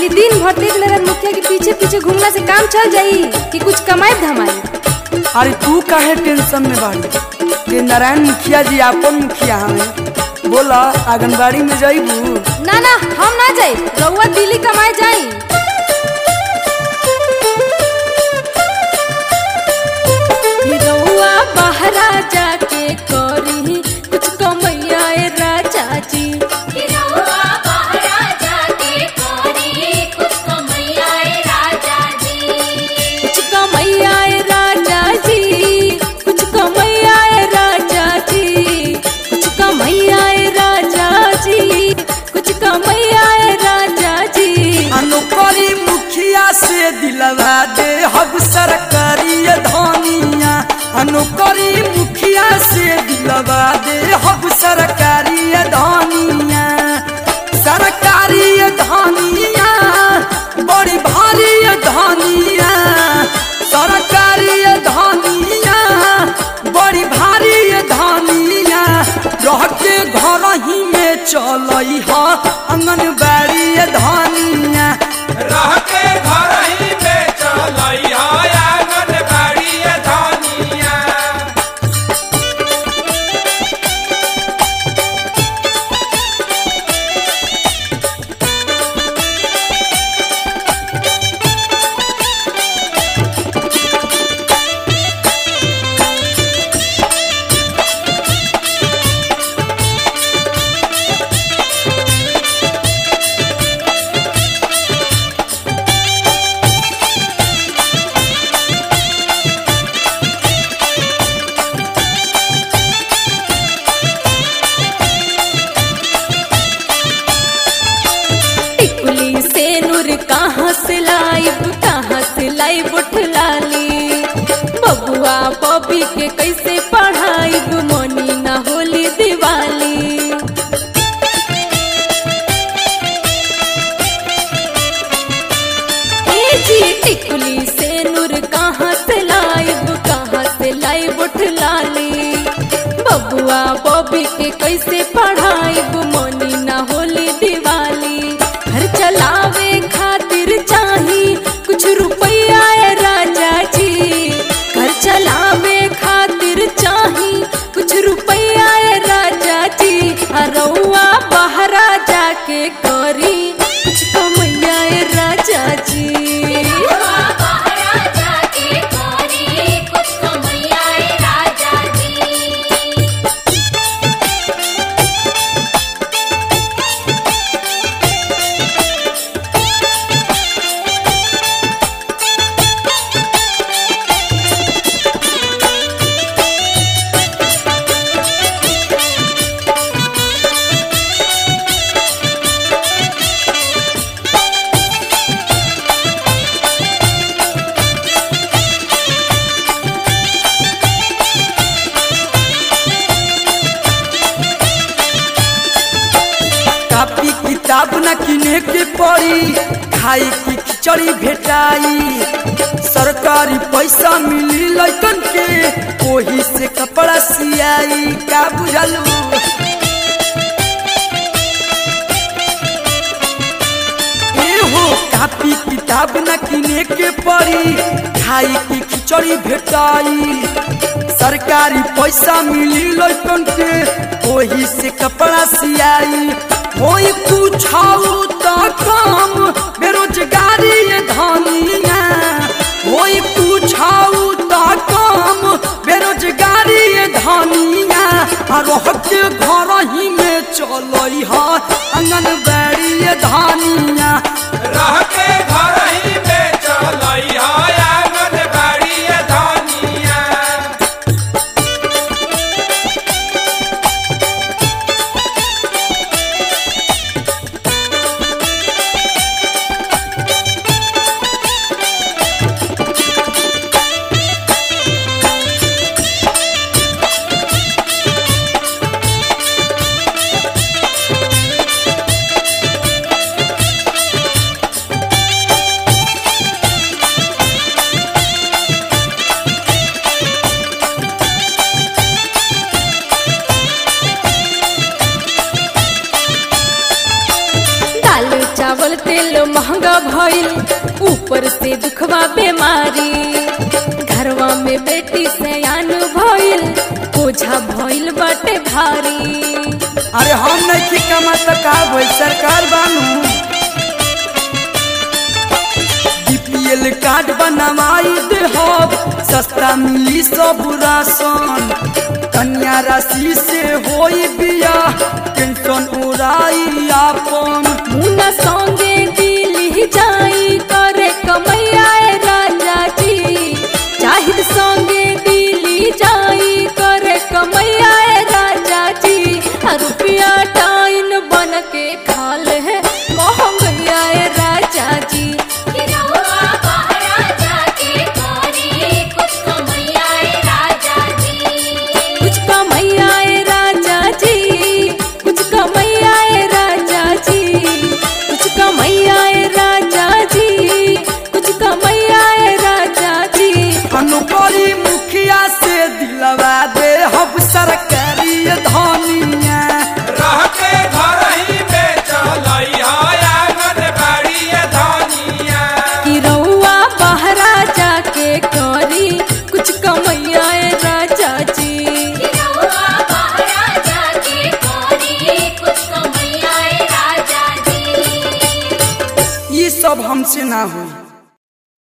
खाली दिन भर देख ले मुखिया के पीछे पीछे घूमला से काम चल जाई कि कुछ कमाई धमाई अरे तू काहे टेंशन में बाड़ी के नारायण मुखिया जी आपन मुखिया हमें बोला आंगनबाड़ी में जाइबू ना ना हम ना जाई रउआ दिल्ली कमाए जाई रउआ बहरा जाके करी कुछ कमैया ए राजा जी हिरौआ बहरा जाके कोरी कुछ कमैया ए राजा जी कुछ कमैया ए राजा जी कुछ कमैया ए राजा जी कुछ कमैया ए राजा जी कुछ कमैया ए राजा जी अनुकरी मुखिया से दिलवा दे हब सरकारी धनिया अनुकरी मुखिया से दिलवा दे हब सरकारी धनिया सरकारी धनिया बड़ी भारी धनिया सरकारी धनिया बड़ी भारी धनिया रह के घर ही में चलई ह आंगनबाड़ी धनिया रह के घर ही में चलई आंगनबाड़ी धनिया टिकुली से नूर कहाँ से लाइब कहाँ से लाइब उठलाली बबुआ बबी के कैसे पढ़ाइब मनी ना होली दिवाली ए जी टिकुली से नूर कहाँ से लाइब कहाँ से लाइब उठलाली बबुआ बबी के कैसे पढ़ाइब मनी ना होली दिवाली घर चलावे खातिर चाही कुछ रुपया ए राजा जी घर चलावे खातिर चाही कुछ रुपया ए राजा जी अरौआ बहरा जाके करी कुछ कमैया ए राजा जी हिरौआ बहरा जाके कोरी कुछ कमैया ए राजा जी कापी किताब न किने के पड़ी खाई की खिचड़ी भेटाई सरकारी पैसा मिली लैकन के ओही से कपड़ा सियाई का बुझलू एहो कापी किताब न किने के पड़ी खाई की खिचड़ी भेटाई सरकारी पैसा मिली लैकन के ओही से कपड़ा सियाई होई कुछ तो काम बेरोजगारी ये धनिया होई कुछ तो काम बेरोजगारी ये धनिया आ रह के घर ही में चलई ह आंगनबाड़ी ये धनिया रह के घर ही में चलई आंगनबाड़ी धनिया हिरौआ भइल ऊपर से दुखवा बीमारी घरवा में बेटी सयान भइल बोझा भइल बाटे भारी अरे हम नहीं की कमा तो का भाई सरकार बानू बीपीएल कार्ड बनवाई दे हब सस्ता मिली सब राशन कन्या राशि से होई बिया टेंशन उड़ाई आपन मुना संगे दिल्ली जाई करे कमैया ए राजा जी चाहिद संगे दिल्ली जाई करे कमैया ए राजा जी आ रुपया टाइन बन के खा ले महंगैया ए राजा जी गिरवा बहरा जाके करी कुछ कमैया ए राजा जी कुछ कमैया ए राजा जी कुछ कमैया ए राजा जी कुछ कमैया ए राजा जी कुछ कमैया ए राजा जी अनुपरी मुखिया से दिलवा दे हब सरकारी धनिया रह के घर ही बेचलई आंगन बाड़ी धनिया कि रउआ बहरा जाके करी कुछ कमैया ए राजा जी गिरवा बहरा जाके करी कुछ कमैया ए राजा जी ये सब हमसे ना हुई